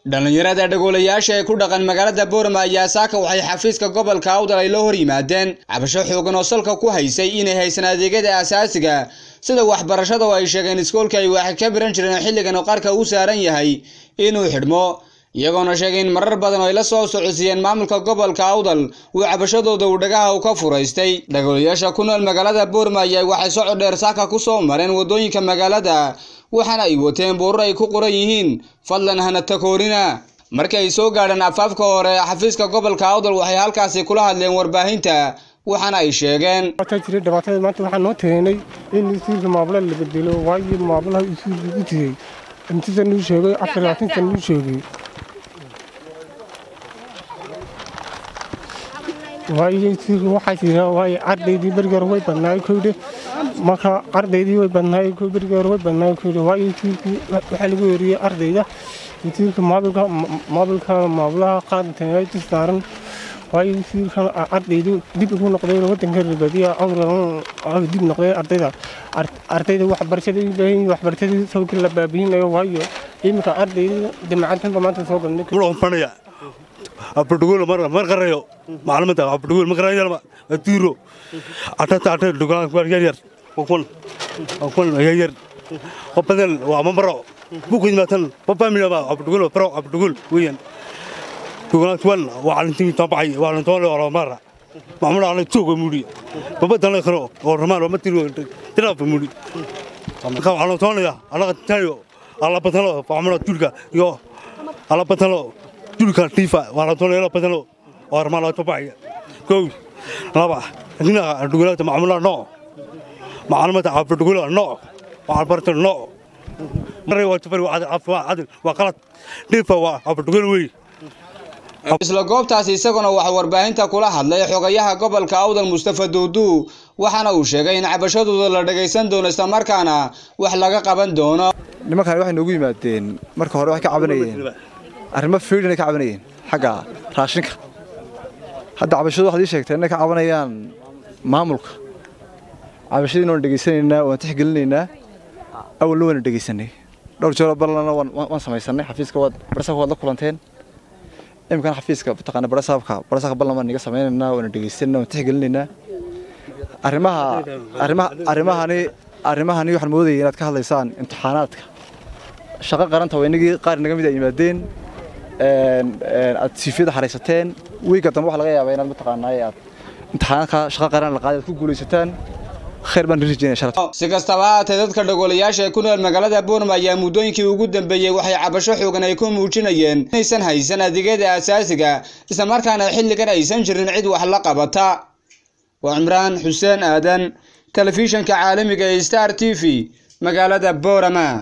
dhallinyarada dhagoolayaasha ee ku dhaqan magaalada boorama ayaa saaka waxay xafiiska gobolka awdal ay la hor yimaadeen cabasho xoogan oo salka ku haysay inay haysan adeegyada aasaasiga sida waxbarashada oo ay sheegeen iskoolka ay wax ka biran jireen xilligan oo qarka u saaran yahay inuu xidhmo iyagoona sheegay in marar badan oo ay la soo socodsiiyeen maamulka gobolka awdal uu cabashadooda uu dhagaha u ka furaystay dhagoolayaasha ku nool magaalada boorma ayaa waxay socod dheer saaka ku soo mareen waddooyinka magaalada waxaana ay wateen buurar ay ku qoran yihiin fadlan hana takoorina markii ay soo gaadheen afaafka hore xafiiska gobolka awdal waxay halkaasi kula hadleen warbaahinta waxaana ay sheegeen jiray dhibaatada maanta waxaa noo teenay in isuulka maamula la bedelo waayo maamulaha isuulka ku jiray intisa nuu sheegay afar labaatanka nuu sheegay waayo isuulka waxaa jira waayo ardaydii berigeer way badnaay koydhe marka ardaydii way badnaay berigeer way badnaay koydhe waayo isuulkii waxaa lagu weriyey ardayda isuulka maamulka maamulka maamulaha qaadantay dul saaran waayo isuulka ardaydu dib ugu noqdeen wadanka ribadiya dib noqdeen ardayda ardayda waxbarashada u baahan yihiin waxbarashadii sawirka la baabiyinayo waayo iminka ardayda jamacadtanba maanta soo galnay అప్పుడు మరి కర్రయో మాలమంత అప్పుడు మరి కర్రయ్యాలమా తీరు అట్ట అట్ట డుగార్ ఒక్కొన్ ఒక్కొన్ అయ్యర్ ఒప్పదల్ అమ్మబరో buku jimatan papa mi ba abdugul pro abdugul wiyan tugana tuwan wa alinti tabay wa alinti wala mara mamul ala tugo muri papa tan khro or ramar ma tiru tira pa muri ka ala ton ya ala tayo ala patalo pamula turka yo ala patalo turka tifa wala ton ala patalo or mala tabay ko laba hina dugula mamula no معلومات عبد تقول نو وعبرت نو isla goobtaasi isaguna waxaa warbaahinta kula hadlay xogayaha gobolka awdal mustafa duudu waxaana uu sheegay in cabashadooda la dhagaysan doono islamarkaana wax laga qaban doono nimankan waxay noogu yimaadeen marka hore waxay ka cabanayeen arrimo fiidin ay ka cabanayeen xagga raashinka hadda cabashadu waxaad ii sheegteen inay ka cabanayaan maamulka cabashadiina waan dhegaysanaynaa waan tixgelinaynaa awalna waana dhegaysanay dhowr jeeroo balana waan samaysanay xafiiska waad barasaabka waad la kulanteen imikana xafiiska mataqaana barasaabka barasaabka balna waan niga samaynaynaa waana dhegaysanayna waan tixgelinaynaa arrimaha arrimaha arrimahani arrimahani waxaan moodayay inaad ka hadlaysaan imtixaanaadka shaqo qaranta waa inagii qaar naga mid ay yimaadeen aad siifiyada xaraysateen wiiga dambe waxa laga yaabaa inaad mataqaanaa aad imtixaanaadka shaqo qaran la qaaday aad ku guulaysataan si kastaba haatee dadka dhagoolayaasha ee ku nool magaalada boorma ayaa muddooyinkii ugu dambeeyey waxay cabasho xoogan ay ku muujinayeen inaysan haysan adeegyada aasaasiga islamarkaana xilligan aysan jirin cid wax la qabata waa cimraan xuseen aadan telefishanka caalamiga ee star t v magaalada boorama